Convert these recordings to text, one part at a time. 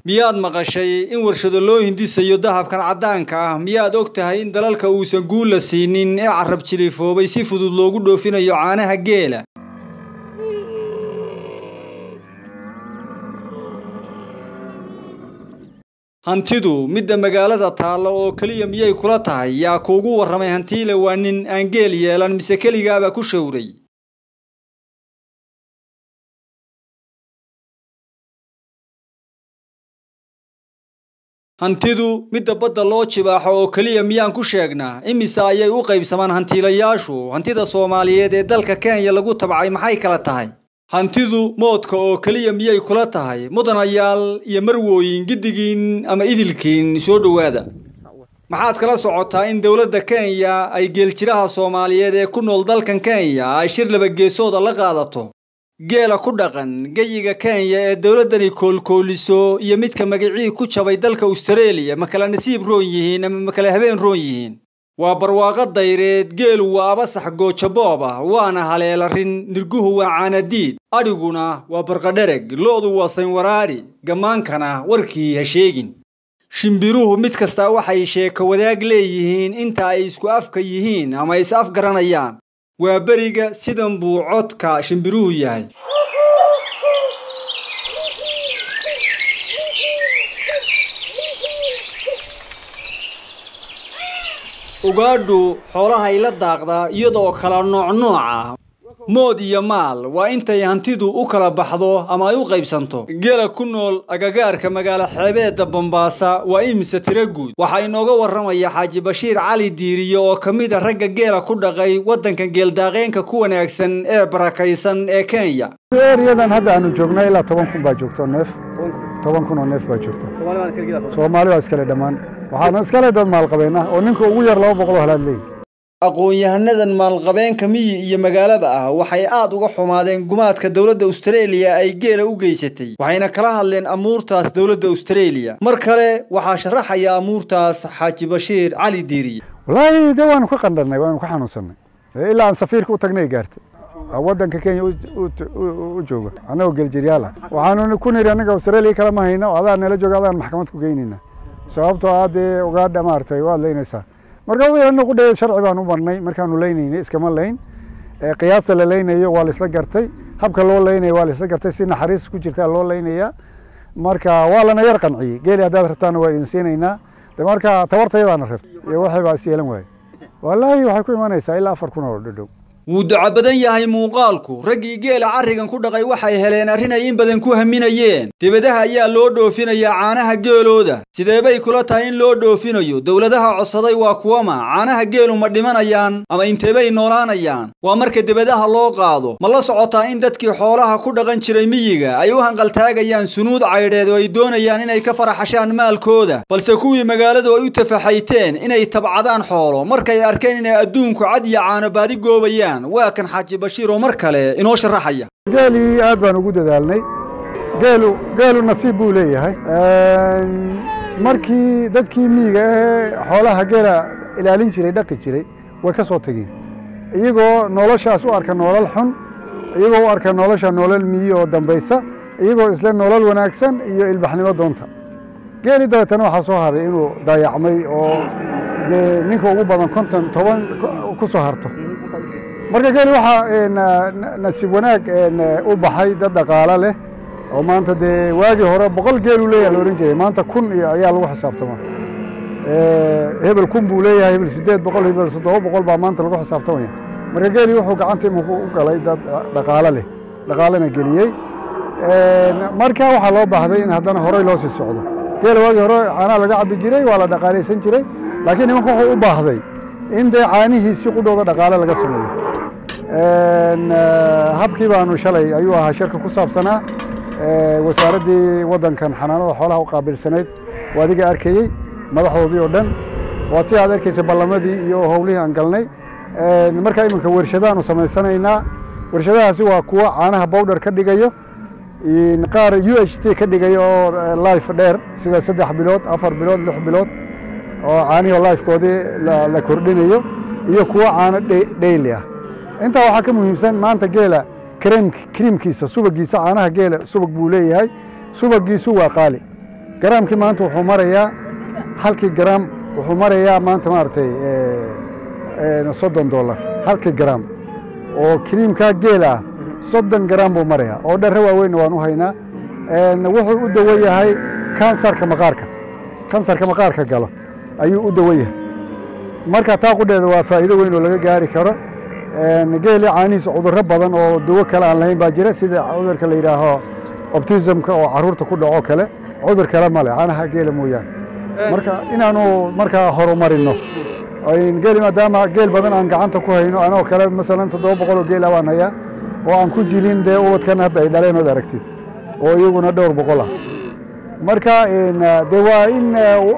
miyaad maqashay in warshado loo hindisayo dahabkan caddaanka ah miyaad og tahay in dalalka uusan guula siinin ee carab jilifoobay si fudud loogu dhoofinayo caanaha geela hantidu midda magaalada taalla oo keliya miyay kula tahay yaa kuugu warramay hantiile waa nin aan geel yeelan mise keligaaba ku showray hantidu midda badda loo jibaaxo oo keliya miyaan ku sheegnaa imise ayay u qaybsamaan hantiilayaashu hantida soomaaliyeed ee dalka kenya lagu tabcay maxay kala tahay hantidu moodka oo keliya miyay kula tahay mudanayaal iyo marwooyin giddigiin ama idilkiin soo dhowaada maxaad kala socotaa in dowladda kenya ay geeljiraha soomaaliyeed ee ku nool dalkan kenya ay shir labageesooda la qaadato geela ku dhaqan geyiga kenya ee dowladdani koolkooliso iyo midka magacii ku jabay dalka austareeliya ma kala nasiib roon yihiin ama ma kala habeen roon yihiin waa barwaaqo dayreed geelu waa abasax goojaboob ah waana haleelarin nirguhu waa caanadiid adhiguna waa barqadhereg lo'du waa saynwaraari gammaankana warkii ha sheegin shimbiruhu mid kastaa waxay sheeko wadaag leeyihiin inta ay isku afka yihiin ama is afgaranayaan waa beriga sidan buu codka shimbiruhu yahay ugaadhu xoolahay la daaqdaa iyadoo kala noocnooc ah mood iyo maal waa intay hantidu u kala baxdo ama ay u qaybsanto geela ku nool agagaarka magaalo xeebeedda bambaasa waa imise tiro guud waxaa inooga warramaya xaaji bashiir cali diiriye oo ka mid a ragga geela ku dhaqay waddanka geeldaaqeenka ku wanaagsan ee barakaysan ee kenya eryadan hadda aanu joogna ilaa toban kun baa joogto neef toban kun oo neef baa joogto soomaali waa iskale dhammaan waxaana iskale dad maalqabeen ah oo ninka ugu yar laba boqol oo halaad leeyihi aqoon-yahanadan maalqabeenka miyi iyo magaalaba ah waxay aad uga xumaadeen gumaadka dowladda austareeliya ay geela u geysatay waxayna kala hadleen amuurtaas dowladda austareeliya mar kale waxaa sharaxaya amuurtaas xaaji bashiir cali diiriye wallaahi de waanu ka qandhanay waanu ka xanuunsanay ilaa aan safiirka u tagnay gaartay waddanka kenya u jooga annagoo geeljiryaalah waxaanu ku nidhi annaga australia kala ma hayno adaa nala jooga adaan maxkamad ku geynayna sababtoo ah dee ugaadha maaragtay waad leynaysaa marka anagu dhe sharci baan u marnay markaanu leynaynay iskama leyn qiyaasta la leynayo waa laisla gartay habka loo leynayo waa laisla gartay si naxariis ku jirtaa loo leynaya marka waa lana yar qanciyey geeli haddaad rabtaana waa idin siinaynaa de marka tabartayadaana rabta iyo waxay baa is yeelan waaye wallaahi waxay ku imanaysaa ilaa afar kun oo dhadhow wuu duco badan yahay muuqaalku raggii geela carrigan ku dhaqay waxay heleen arrin ay in badan ku haminayeen dibadaha ayaa loo dhoofinayaa caanaha geelooda sidee bay kula tahay in loo dhoofinayo dowladaha codsaday waa kuwama caanaha geelu ma dhimanayaan ama inteebay noolaanayaan waa marka dibadaha loo qaado ma la socotaa in dadkii xoolaha ku dhaqan jiray miyiga ay u hanqaltaagayaan sunuud caydheed oo ay doonayaan inay ka faraxashaan maalkooda balse kuwii magaaladu ay u tafaxayteen inay tabcadaan xoolo markay arkeen inay adduunku cad iyo caano baadi goobayaan waa kan xaaji bashiir oo mar kale inoo sharaxaya geelii aad baan ugu dadaalnay geelu geelu nasiib buu leeyahay markii dadkii miyiga ahee xoolaha geela ilaalin jiray dhaqi jiray way ka soo tegeen iyagoo noloshaas u arka nolol xun iyagoo u arka nolosha nolol miyi oo dambaysa iyagoo isle nolol wanaagsan iyo ilbaxnimo doonta geeli dabeetana waxaa soo haray inuu dayacmay oo dee ninka ugu badan konton toban ku soo harto marka geeli waxaa nasiib wanaag u baxay dad dhaqaalo leh oo maanta dee waagii hore boqol geelu leeyaha la odhan jiray maanta kun iyo ayaa lagu xisaabtama hebel kun buu leeyahay hebel siddeed boqol hebel toddoba boqol baa maanta lagu xisaabtamaya marka geeli wuxuu gacanta iminku u galay dad dhaqaalo leh dhaqaalana geliyey marka waxaa loo baahday in haddana horey loo sii socdo geela waagii hore caanaha laga cabi jiray waa la dhaqaalaysan jiray laakiin nimanka wuxuu u baahday in dee caanihiisii qudhooda dhaqaale laga sameeyo habkii baanu shalay ayuu ahaa shirka ku saabsanaa wasaaraddii waddankan xanaanada xoolaha u qaabilsanayd waa adiga arkayey madaxdoodii oo dhan waa tii aad arkaysa ballamadii iyo howlihii aan galnay markaa iminka warshadaanu samaysanaynaa warshadahaasi waa kuwa caanaha bowdher ka dhigayo qaar u h t ka dhigayo oo life dheer sida saddex bilood afar bilood lix bilood oo caanihii lifekoodii la kordhinayo iyo kuwa caano dheyli ah intaa waxaa ka muhiimsan maanta geela kremkiisa subagiisa caanaha geela subag buu leeyahay subagiisu waa qaali garaamkii maanta wuxuu marayaa halkii garaam wuxuu marayaa maanta maaragtay soddon dollar halkii garaam oo kiriimkaa geel ah soddon garaam buu marayaa oo dharre waaweynna waan u haynaa wuxuu u dawo yahay kansarka maqaarka kansarka maqaarka galo ayuu u dawo yahay marka taa qudheeda waa faa'iido weyn oo laga gaari karo geeli caanihiisa cudurro badan oo dawo kale aan lahayn baa jira sida cudurka la yidhaaho optismka oo carruurta ku dhaco kale cudur kale male caanaha geela mooyaane marka inaanu markaa horumarino geeli maadaama geel badan aan gacanta ku hayno anoo kale masalan toddoba boqol oo geela waan hayaa oo aan ku jilin dee ubadkan hadda ay dhaleen ood aragtid oo iyaguna dhowr boqol ah marka dee waa in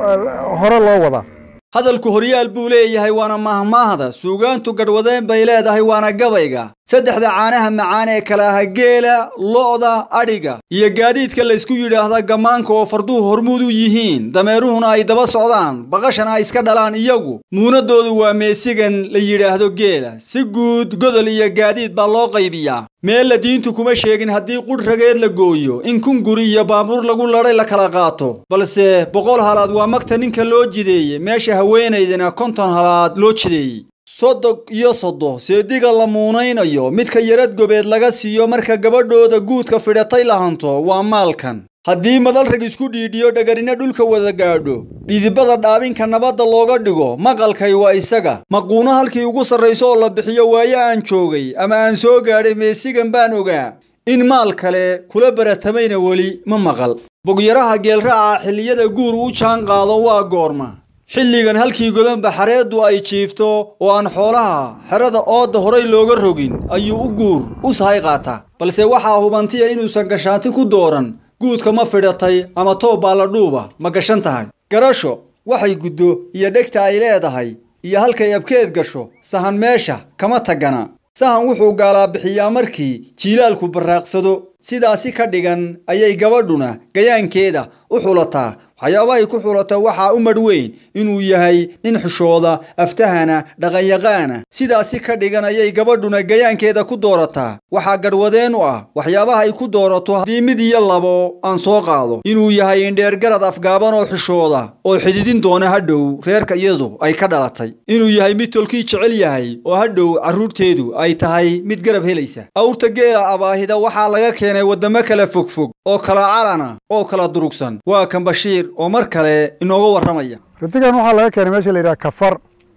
hore loo wadaa hadalku horyaal buu leeyahay waana mahmaahda suugaantu gadhwadeen bay leedahay waana gabayga saddexda caanaha macaan ee kale aha geela lo'da adhiga iyo gaadiidka laysku yidhaahda gammaanka oo farduhu hormuud u yihiin dameeruhuna ay daba socdaan baqashana ay iska dhalaan iyagu muunadoodu waa meesigan la yidhaahdo geela si guud godol iyo gaadiid baa loo qaybiyaa meella diintu kuma sheegin haddii qudh rageed la gooyo in kun guri iyo baabuur lagu ladhay la kala qaato balse boqol halaad waa magta ninka loo jideeye meesha haweenaydana konton halaad loo jideeyey sodog iyo soddo seediga la muunaynayo midka yarad gobeed laga siiyo marka gabadhooda guudka fidhatay la hanto waa maalkan haddii madal rag isku dhiidhiyo dhagarina dhulka wada gaadho dhidibada dhaabinka nabadda looga dhigo maqalkay waa isaga maquuno halkii ugu sarrayso oo la bixiyo waayo aan joogay ama aan soo gaadhay meesigan baan ogaa in maal kale kula baratamayna weli ma maqal bogyaraha geelraaca xilliyada guur u jaan qaado waa goorma xilligan halkii godanba xareeddu ay jiifto oo aan xoolaha xerada oodda horay looga rogin ayuu u guur u sahay qaataa balse waxaa hubantiya inuusan gashaanti ku dooran guudka ma fidhatay ama toob baa la dhuuba ma gashan tahay garasho waxay guddo iyo dhegta ay leedahay iyo halkay abkeed gasho sahan meesha kama tagana sahan wuxuu gaalaa bixiyaa markii jiilaalku barraaqsado sidaasi ka dhigan ayay gabadhuna gayaankeeda u xulataa waxyaabahay ku xulato waxaa u madh weyn inuu yahay nin xushooda aftahana dhaqanyaqaana sidaasi ka dhigan ayay gabadhuna gayaankeeda ku doorataa waxaa gadhwadeen u ah waxyaabaha ay ku doorato haddii mid iyo labo aan soo qaado inuu yahay indheergarad afgaaban oo xishooda oo xididin doona hadhow reerka iyadu ay ka dhalatay inuu yahay mid tolkii jecel yahay oo hadhow carruurteedu ay tahay mid garab helaysa awrta geela abaahida waxaa laga keenay waddamo kala fogfog oo kala calana oo kala durugsan waa kan bashiir oo mar kale inooga warramaya ritigan waxaa laga keenay meesha la yidhaha kafar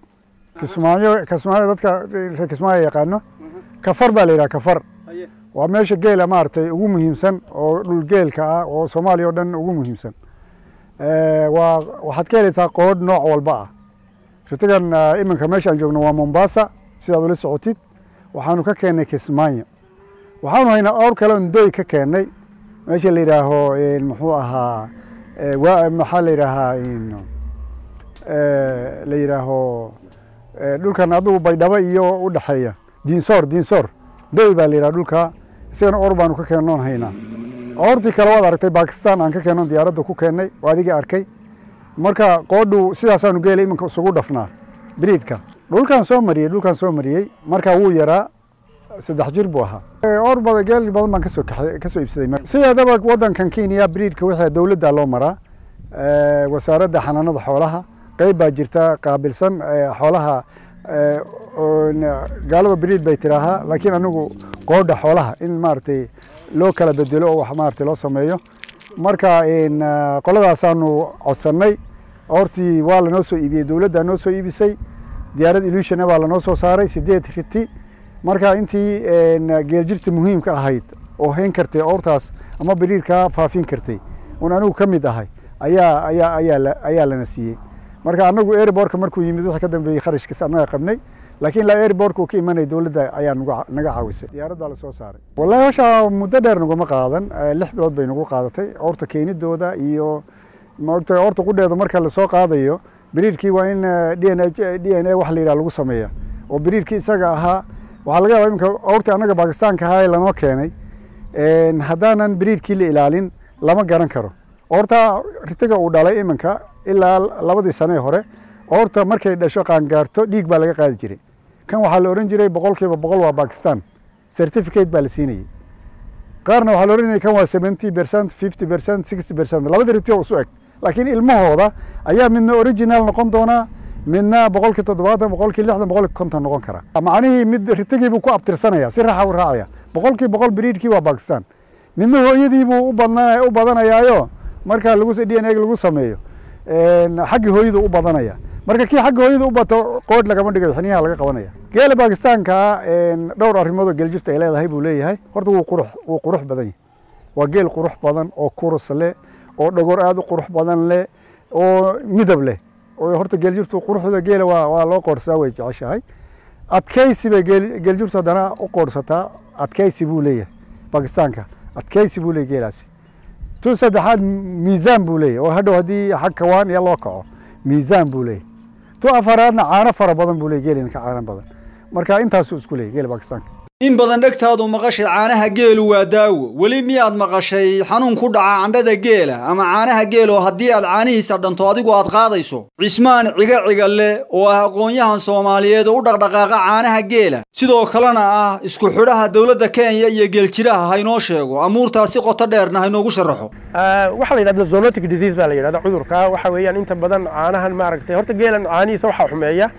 kismaayo kismaayo dadka reer kismaayo yaqaano kafar baa la yidhaha kafar waa meesha geela maaragtay ugu muhiimsan oo dhul geelka ah oo soomaaliya oo dhan ugu muhiimsan waa waxaad ka helaysaa qoodh nooc walba ah ritigan iminka meesha aan joogno waa mombasa sidaad ula socotid waxaanu ka keennay kismaayo waxaanu haynaa awr kale on doy ka keennay meesha la yidhaaho muxuu ahaa maxaa la yidhaahaa la yidhaaho dhulkan adigu baydhabo iyo u dhexeeya diinsoor diinsoor doy baa la yidhaha dhulka isagana or baanu ka keennoon haynaa ortii kale waad aragtay bakistan aan ka keennoon diyaaradda ku keennay oo adigii arkay marka qoodhu sidaasaanu geela iminka isugu dhafnaa briidka dhulkaan soo mariyey dhulkaan soo mariyey marka wuu yaraa saddex jir buu ahaa or badan geel badan baan kasoo kasoo iibsaday sideedaba waddankan kenya briidka wixii dowladda loo maraa wasaaradda xanaanada xoolaha qeyb baa jirta qaabilsan xoolaha gaalada briid bay tiraahaa laakiin anigu qoodha xoolaha in maaragtay loo kala bedelo oo wax maaragtay loo sameeyo marka qoladaasaanu codsannay hortii waa lanoo soo iibiyey dowladdaa noo soo iibisay diyaarad ilushana baa lanoo soo saaray sideed riti marka intii geeljirta muhiimka ahayd oo hayn kartay oortaas ama biriirkaa faafin kartay un anigu ka mid ahay ayaa ayaa ayaa ayaa lana siiyey marka anagu airbortka markuu yimid wixii ka dambeeyey kharashkiis annaga qabnay laakiin ilaa airbortka uu ka imanaya dowladda ayaa nagu naga caawisay diyaarad baa lasoo saaray wallahi hawsha muddo dheer naguma qaadan lix bilood bay nagu qaadatay oorta keenidooda iyo maogta oorta qudheeda marka lasoo qaadayo biriirkii waa in d n d n a wax la yidhaha lagu sameeya oo biriirkii isaga ahaa waxaa laga yaba iminka oortii annaga bakistaanka ahaa ee lanoo keenay haddaanan biriirkii la ilaalin lama garan karo oorta ritiga uu dhalay iminka ilaa labadii sanee hore oorta markay dhasho qaangaarto dhiig baa laga qaadi jiray kan waxaa la ohan jiray boqol kiiba boqol waa bakistan certificate baa la siinayey qaarna waxaa la ohanayay kan waa seventy percent fifty percent sixty percent labada riti oo isu eg laakiin ilmahooda ayaa midna original noqon doonaa midna boqolkii toddobaatan boqolkii lixdan boqolkii konton noqon kara macnihii mid ritigii buu ku abtirsanaya si raxa u raacaya boqolkii boqol biriidkii waa bakistan midna hooyadii buu u badna u badanayaayo marka lagu d n a lagu sameeyo xaggii hooyada u badanaya marka kii xagga hooyada u bato qoodh lagama dhigayo xiniyaha laga qabanaya geela bakistaanka dhowr arrimoodoo geeljirta ay leedahay buu leeyahay horta wuu qurux wuu qurux badan yahay waa geel qurux badan oo kurus leh oo dhogor aada u qurux badan leh oo midab leh horta geeljirtu quruxda geela waa waa loo qoorsadaa way jeceshahay adkaysi bay geel geeljirtu haddana u qoorsataa adkaysi buu leeyahay bakistaanka adkaysi buu leeyahy geelaasi tu saddexaad miisaan buu leeyahy oo hadhow haddii xag kawaan iyo loo kaco miisaan buu leeyahy tu afaraadna caano fara badan buu leeyahy geelina ka caano badan marka intaasuu isku leeyahy geela bakistaanka in badan dhegtaadu maqashay caanaha geelu waa daawo weli miyaad maqashay xanuun ku dhaca candhada geela ama caanaha geel oo haddii aad caanihiisa dhanto adigu aad qaadayso cismaan ciga ciga leh oo ah aqoon-yahan soomaaliyeed oo u dhaqdhaqaaqa caanaha geela sidoo kalena ah isku xidhaha dowladda kenya iyo geeljiraha haynoo sheego amuurtaasi qoto dheerna haynoogu sharaxo waxaa la yidhahda zoonotic disease baa la yidhahda cudurka waxa weeyaan inta badan caanahan maaragtay horta geelan caanihiisa waxaa xumeeya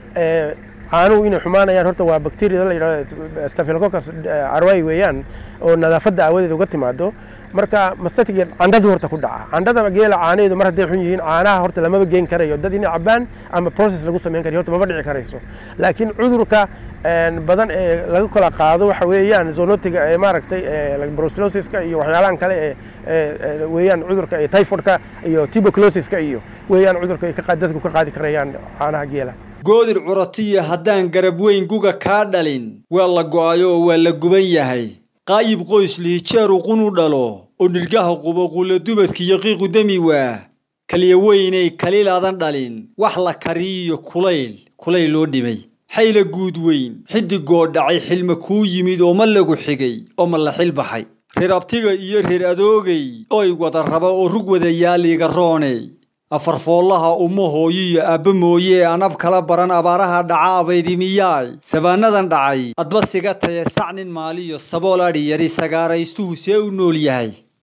caanuhu inay xumaanayaan horta waa bacteria la yidhahdo staphylococcus arway weeyaan oo nadaafadda aawadeed uga timaado marka mastatiga candhadu horta ku dhaca candhada geela caanaheedu mar hadday xun yihiin caanaha horta lamaba geen karayo dad inay cabaan ama process lagu samayn karayo horta maba dhici karayso laakiin cudurka badan ee laga kala qaado waxa weeyaan zoonotiga ee maaragtay brucellosiska iyo waxyaalahan kale ee weeyaan cudurka ee typhoidka iyo tuberculosiska iyo weeyaan cudurka ay ka dadku ka qaadi karayaan caanaha geela goodir curatiya haddaan garab weyn guga kaa dhalin waa la go'ayo oo waa la guban yahay qaayib qoys lihijeeru qunu dhalo oo nirgaha qubo qulla dubadkiiyo qiiqu demi waa kaliya weynay kaliilaadan dhalin wax la kariyiyo kulayl kulayl loo dhimay xayla guud weyn xiddigoo dhacay xilma kuu yimid oo ma lagu xigay oo ma la xil baxay reer abtiga iyo reer adoogay oy wada raba oo rug wada yaaliiga rooney afarfoollaha uma hooyiyo aabba mooye anab kala baran abaaraha dhaca abaydimiyaay sabaanadan dhacay adba siga taye sac nin maaliyo sabool adhi yari sagaaraystuhu see u nool yahay